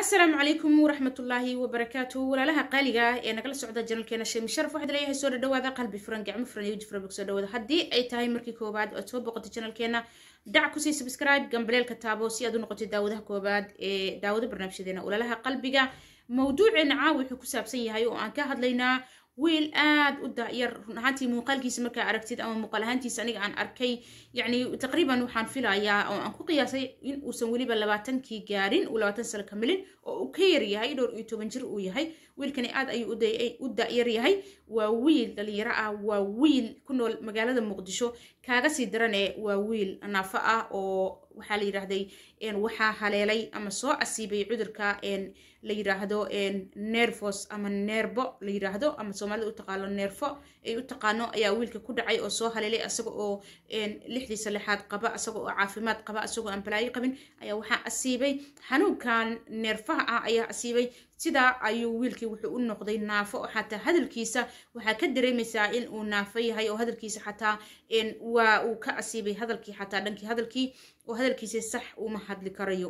asalaamu calaykum waraxmatullaahi wabarakaatu walaalaha qaaliga ah ee nagala socda janalkeena sheemi sharaf waxaad leeyahay soo dhadhawaada qalbi furan gacmo furan iyo jifra bog soo dhawaada haddii ay tahay markii koowaad oad soo boqotay janalkeena dhac kusii subscribe gambaleelka taabo si aad u noqotay daawadaha koowaad ee daawada barnaamijyadeena walaalaha qalbiga mawduuceena caawa wuxuu ku saabsan yahay oo aan ka hadlaynaa wiil aad u daayar run ahaantii muuqaalkiisa markaa aragtid ama muuqaal ahaantiisa aniga aan arkay yacni taqriiban waxaan filayaa oo aan ku qiyaasay in uusan weliba labaatankii gaarin uu labaatan sano ka milin oo uu ka yar yahay dhowr iyo toban jir uu yahay wiilkani aad ayuu u da-yar yahay waa wiil dhalinyaro ah waa wiil ku nool magaalada muqdisho kaaga sii darane waa wiil naafo ah oo waxaa la yidhaahday waxaa haleelay ama soo asiibay cudurka la yidhaahdo nervos ama neerbo la yidhaahdo ama soomaalida u taqaano neerfo ay u taqaano ayaa wiilka ku dhacay oo soo haleelay asaga oo lixdii salexaad qaba asaga oo caafimaad qaba asagoo aan balaayo qabin ayaa waxaa asiibay xanuunkan neerfaha ah ayaa asiibay sidaa ayuu wiilkii wuxuu u noqday naafo oo xataa hadalkiisa waxaa ka dareemaysaa in uu naafo yahay oo hadalkiisa xataa waa uu ka asiibay hadalkii xataa dhankii hadalkii oo hadalkiisa sax uma hadli karayo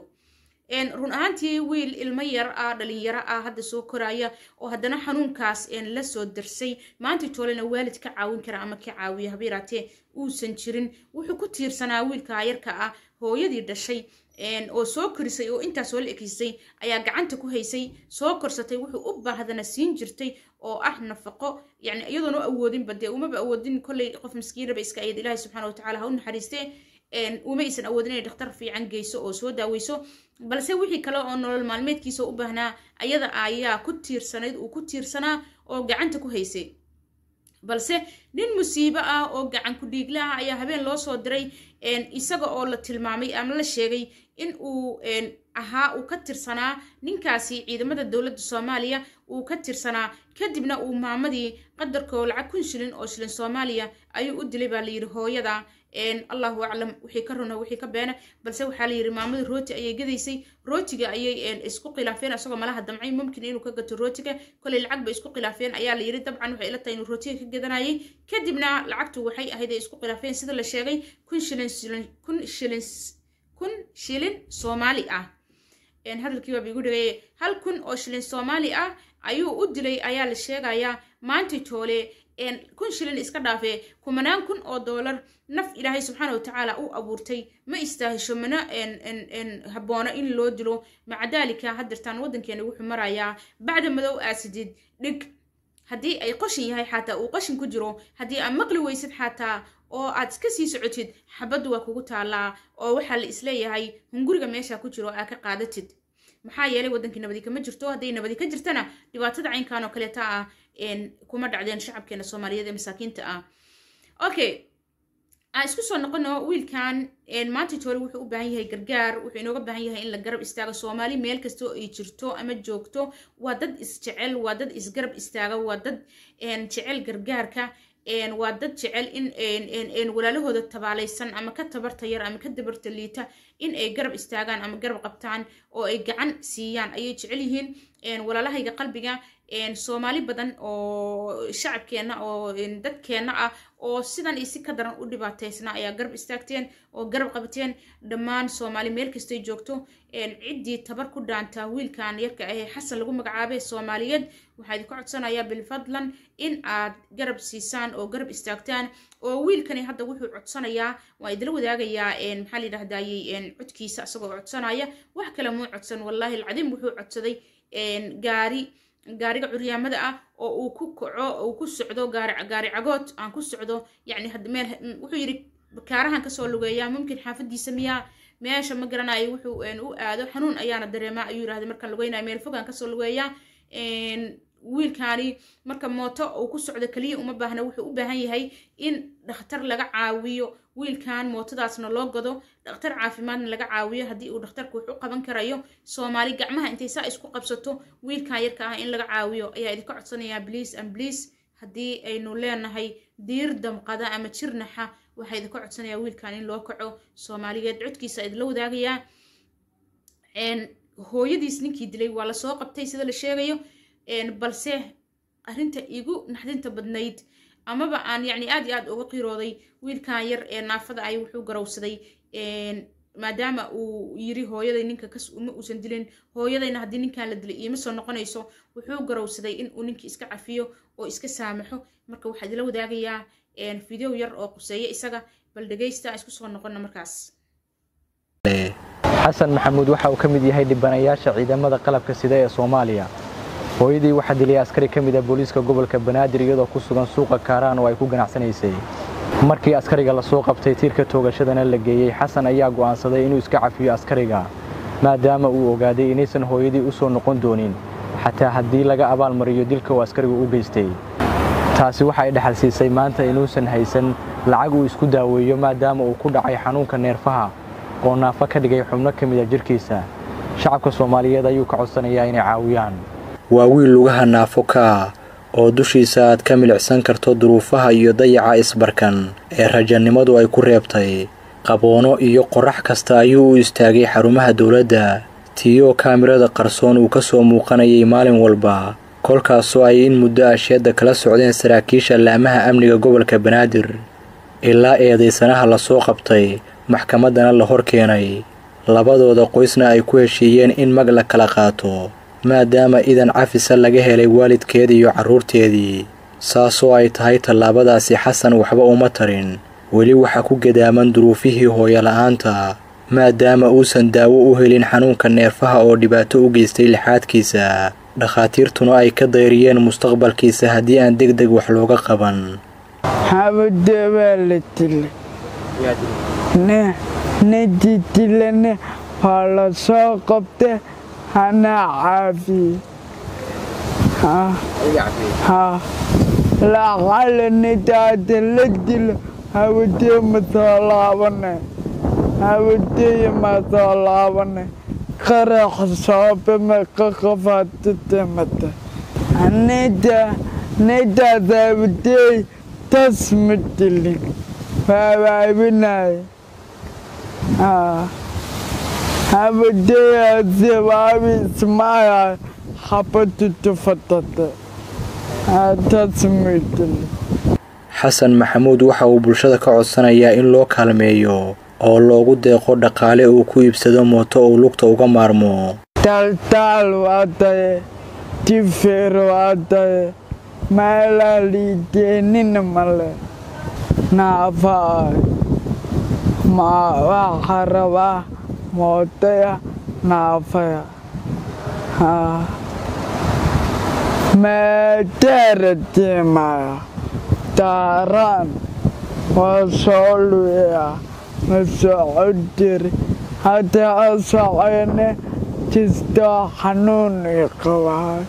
run ahaantii wiil ilmo yar ah dhalinyaro ah hadda soo koraya oo haddana xanuunkaas la soo darsay maanta toolena waalid ka caawin kara ama ka caawiya haba yaraatee uusan jirin wuxuu ku tiirsanaa wiilka yarka ah hooyadii dhashay oo soo korisay oo intaas soo la ekeysay ayaa gacanta ku haysay soo korsatay wuxuu u baahdana siin jirtay oo ah nafaqo yani iyadoona u awoodinba dee umaba awoodin kolley qof miskiinaba iska ayad ilaahi subxana watacaala ha u naxariistee uma aysan awoodin inay dhakhtar fiican geyso oo soo daaweyso balse wixii kale oo nolol maalmeedkiisa u baahnaa ayada ayaa ku tiirsanayd uu ku tiirsanaa oo gacanta ku haysay balse nin musiibo ah oo gacan ku dhiigle ah ayaa habeen loo soo diray isaga oo la tilmaamay ama la sheegay in uu ahaa uu ka tirsanaa ninkaasi ciidamada dowladda soomaaliya uu ka tirsanaa kadibna uu maamadii qadarkoo lacag kun shilin oo shilin soomaaliya ayuu u dilay baa layidhi hooyada allahu aclam wixii ka runa wixii ka beena balse waxaa la yidhi maamadii rooti ayay gadaysay rootiga ayay isku khilaafeen asagoo malaha damcay mumkin inuu ka gato rootiga koley lacag bay isku khilaafeen ayaa la yidhi dabcan waxay ila tahay inuu rootiga ka gadanayay kadibna lacagtu waxay ahayd ay isku khilaafeen sida la sheegay kun shilin shilin kun shilin kun shilin soomaali ah hadalkii waaba igu dhageeye hal kun oo shilin soomaali ah ayuu u dilay ayaa la sheegayaa maantii toole kun shilin iska dhaafee kumanaan kun oo doolar naf ilaahay subxaana watacaala u abuurtay ma istaahisho mana habboona in loo dilo maca daalika hadirtaan waddankeena wuxuu marayaa bacda madow aasidid dhig haddii ay qashin yahay xataa uu qashin ku jiro haddii aad maqli weysid xataa oo aad iska sii socotid xabaddu waa kugu taallaa oo waxaa la isleeyahay hunguriga meesha ku jiro aa ka qaadatid maxaa yeelay waddankii nabadi kama jirto hadday nabadi ka jirtana dhibaatada caynkan oo kaleeta ah kuma dhacdeen shacabkeena soomaaliyeed ee masaakiinta ah okay aan isku soo noqono wiilkan maanta toole wuxuu u baahan yahay gargaar wuxuu inooga baahan yahay in la garab istaago soomaali meel kasta oo ay jirto ama joogto waa dad isjecel waa dad isgarab istaaga waa dad jecel gargaarka waa dad jecel in walaalahooda tabaalaysan ama ka tabarta yar ama ka dabarta liita in ay garab istaagaan ama garab qabtaan oo ay gacan siiyaan ayay jecel yihiin walaalahayga qalbiga soomaali badan oo shacabkeenna oo dadkeenna ah oo sidan iyo si ka daran u dhibaataysna ayaa garab istaagteen oo garab qabateen dhammaan soomaali meel kastay joogto ciddii tabar ku dhaantaa wiilkan yarka ahee xasan lagu magacaabay soomaaliyeed waxaa idinka codsanayaa bilfadlan in aad garab siisaan oo garab istaagtaan oo wiilkani hadda wuxuu codsanayaa waa idila wadaagayaa maxaa la yidhahdayey codkiisa isagoo codsanaya wax kale muu codsan wallaahi alcadiim wuxuu codsaday gaari gaariga curyaamada ah oo uu ku kaco uu ku socdo gaari gaari cagood aan ku socdo yacni meel wuxuu yidhi kaarahan kasoo lugeeyaa mumkin xaafadiisa miyaa meesha ma garanayo wuxuu u aado xanuun ayaana dareemaa ayuu yidhahday markaan lugeynaya meel fogaan kasoo lugeeyaa wiilkaani marka mooto uu ku socdo keliya uma baahna wuxuu u baahan yahay in dhakhtar laga caawiyo wiilkan mootadaasna loo gado dhakhtar caafimaadna laga caawiyo haddii uu dhakhtarku wax u qaban karayo soomaali gacmaha intay saa isku qabsato wiilkan yarka ah in laga caawiyo ayaa idinka codsanayaa bliis and bliis haddii aynu leenahay diir damqada ama jirnaxa waxaa idinka codsanayaa wiilkan in loo kaco soomaaliyeed codkiisa idinla wadaagayaa hooyadiis ninkii dilay waa lasoo qabtay sida la sheegayo balse arrinta igu naxdinta badnayd amaba aan yacni aad iyo aad uga qirooday wiilkan yar ee naafada ay wuxuu garowsaday maadaama uu yiri hooyaday ninka kas uma uusan dilin hooyadayna haddii ninkan la dilay iima soo noqonayso wuxuu garowsaday in uu ninkii iska cafiyo oo iska saamaxo marka waxaa idila wadaagayaa video yar oo quseeya isaga bal dhegaysta isku soo noqona markaas xasan maxamuud waxa uu ka mid yahay dhibanayaasha ciidamada qalabka sida ee soomaaliya hooyadii waxaa dilay askari ka mid ah booliiska gobolka banaadir iyadoo ku sugan suuqa kaaraan oo ay ku ganacsanaysay markii askariga lasoo qabtay tiirka toogashadana la geeyey xasan ayaa go'aansaday inuu iska cafiyo askariga maadaama uu ogaaday inaysan hooyadii u soo noqon doonin xataa haddii laga abaalmariyo dilka uu askarigu u geystay taasi waxa ay dhexal siisay maanta inuusan haysan lacag uu isku daaweeyo maadaama uu ku dhacay xanuunka neerfaha oo naafo ka dhigay xubno ka mid a jirhkiisa shacabka soomaaliyeed ayuu ka codsanayaa inay caawiyaan waa wiil lugaha naafo ka ah oo dushiisa aad ka milicsan karto duruufaha iyo dayaca isbarkan ee rajannimadu ay ku reebtay qaboono iyo qorrax kasta ayuu u istaagay xarumaha dowladda tiiyoo kaamirada qarsoon uu ka soo muuqanayay maalin walba kolkaasoo ay in muddo asheedda kala socdeen saraakiisha laamaha amniga gobolka banaadir ilaa eedaysanaha lasoo qabtay maxkamaddana la hor keenay labadooda qoysna ay ku heshiiyeen in mag la kala qaato maadaama idan cafisa laga helay waalidkeedii iyo carruurteedii saasoo ay tahay tallaabadaasi xasan waxba uma tarin weli waxaa ku gadaaman duruufihii hooyola'aanta maadaama uusan daawo u helin xanuunka neerfaha oo dhibaato u geystay lixaadkiisa dhakhaatiirtuna ay ka dayriyeen mustaqbalkiisa haddii aan deg deg wax looga qaban xabade waa la dilay nadi dilane waa la soo qabta hana caafiye lacala nidaada la dilo hawadee ma soo laabane hawadeye ma soo laabane qarax soobe meqa qafaata damata nida nidaas hawadey tas ma dilin waawaabinaye habadeyaasibaabiismaya xabatutufatate tas ma dilin xasan maxamuud waxa uu bulshada ka codsanayaa in loo kaalmeeyo oo loogu deeqo dhaqaale uu ku iibsado mooto uu lugta uga maarmo taltaal waa taye tifeer waa taye meelaa liideenina male naafaay ma waxa rabaa mootaya naafaya meeteeratimaya daaraan waa soo luya ma socodiri haddii socone kistoo xanuun i qabaa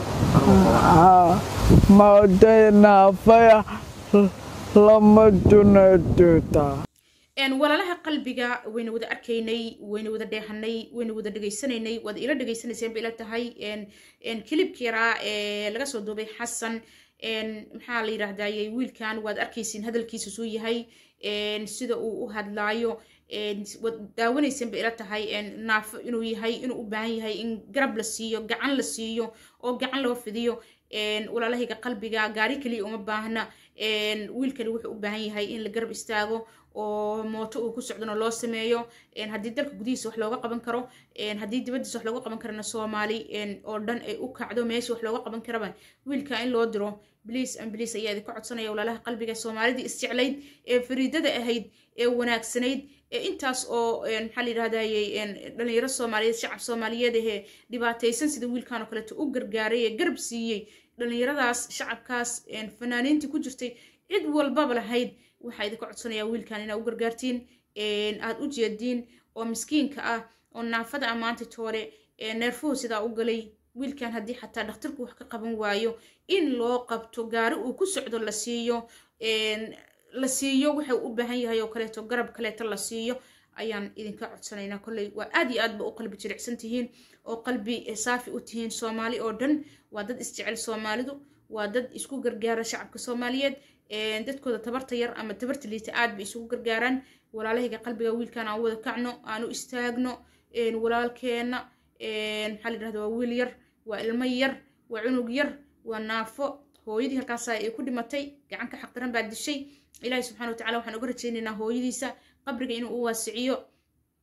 mootaya naafaya lama dunaduutaa walaalaha qalbiga wayna wada arkaynay wayna wada dheehanay wayna wada dhegaysanaynay waad ila dhegaysanayseen ba ila tahay kilibka yaraa ee laga soo duubay xasan maxaa la yidhaahdaye wiilkan waad arkaysiin hadalkiisa suu yahay sida uu u hadlaayo waad daawanaysan ba ila tahay naafo inuu yahay inuu u baahan yahay in garab la siiyo gacan la siiyo oo gacan loo fidiyo walaalahayga qalbiga gaari keliya uma baahna wiilkani wuxuu u baahan yahay in la garab istaago oo mooto uu ku socdona loo sameeyo haddii dalka gudihiisa wax looga qaban karo haddii dibaddiisa wax looga qaban karana soomaali oo dhan ay u kacdo meesha wax looga qaban karaba wiilka in loo diro bliis an bliis ayaa idinka codsanaya walaalaha qalbiga soomaalidii isjeclayd ee fariidada ahayd ee wanaagsanayd ee intaas oo maxaa la yidhahdaye dhalinyaro soomaaliyeed shacab soomaaliyeed ahee dhibaataysan sida wiilkan oo kaleeto u gargaaray ee garab siiyey dhalinyaradaas shacabkaas fanaaniintii ku jirtay cid walbaba lahayd waxaa idinka codsanayaa wiilkan inaa u gargaartiin aad u jeediin oo miskiinka ah oo naafada ammaanta toore neerfuhu sidaa u galay wiilkan haddii xataa dhakhtarku wax ka qaban waayo in loo qabto gaari uu ku socdo la siiyo la siiyo wuxuu u baahan yahay oo kaleeto garab kaleeto la siiyo ayaan idinka codsanaynaa kolley waa aad iyo aad ba u qalbi jilicsan tihiin oo qalbi saafi u tihiin soomaali oo dhan waa dad isjecel soomaalidu waa dad isku gargaara shacabka soomaaliyeed dadkooda tabarta yar ama tabarta liita aad bay isugu gargaaraan walaalahayga qalbiga wiilkan aan wada kacno aan u istaagno walaalkeena maxaa la yidhahda waa wiil yar waa ilmo yar waa cunug yar waa naafo hooyadii halkaas ay ku dhimatay gacanka xaqdaran baa dishay ilaahay subxana watacala waxaan uga rajaynaynaa hooyadiisa qabriga inuu u waasiciyo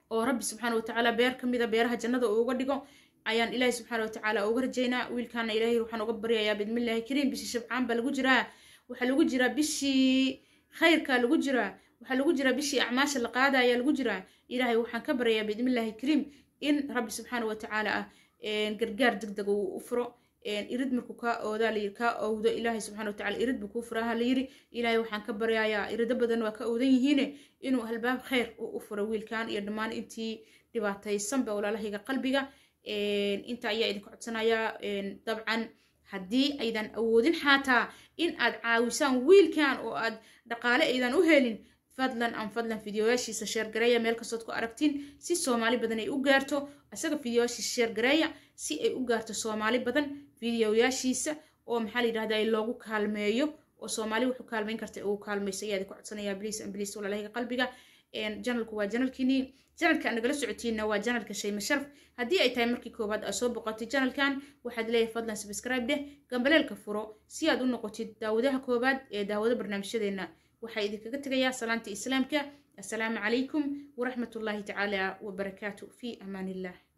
oo rabbi subxaana watacaala beer ka mida beeraha jannada uu uga dhigo ayaan ilaahay subxaana watacaala uga rajaynaa wiilkaana ilaahay waxaan uga baryayaa bidmillaahi kariim bishii shabcaan baa lagu jiraa waxaa lagu jiraa bishii khayrka lagu jiraa waxaa lagu jiraa bishii acmaasha la qaada ayaa lagu jiraa ilaahay waxaan ka baryayaa bidmillaahi kariim in rabbi subxaana watacaala ah gargaar degdeg uu u furo irid markuu kaa oodaa layiri kaa owdo ilaahay subxana watacala irid buu kuu furaha layiri ilaahay waxaan ka baryayaa irido badan waa ka owdan yihiine inuu albaab khayr u furo wiilkan iyo dhammaan intii dhibaataysanba walaalahayga qalbiga inta ayaa idinka codsanayaa dabcan haddii aydan awoodin xataa in aad caawisaan wiilkan oo aad dhaqaale aydan u helin fadlan aan fadlan fideoyaashiisa sheergareeya meel kastood ku aragtiin si soomaali badan ay u gaarto isaga fideoyaashiisa sheergareeya si ay u gaarto soomaali badan fideoyaashiisa oo maxaa la yidhahdaa loogu kaalmeeyo oo soomaali wuxuu kaalmeyn karta uu kaalmayso ayaa idinku codsanayaa bliis an bliis walaalahayga qalbiga janalku waa janalkiinii janalka aan nagala socotiinna waa janalka shayma sharaf haddii ay tahay markii koowaad aad soo boqotay janalkan waxaad leeyahay fadlan subscribe dheh gambaleelka furo si aad u noqotid daawadaha koowaad ee daawado barnaamijyadeenna waxaa idinkaga tegayaa salaanta islaamka assalaamu calaykum waraxmatullaahi tacaala wabarakaatu fi amaan illah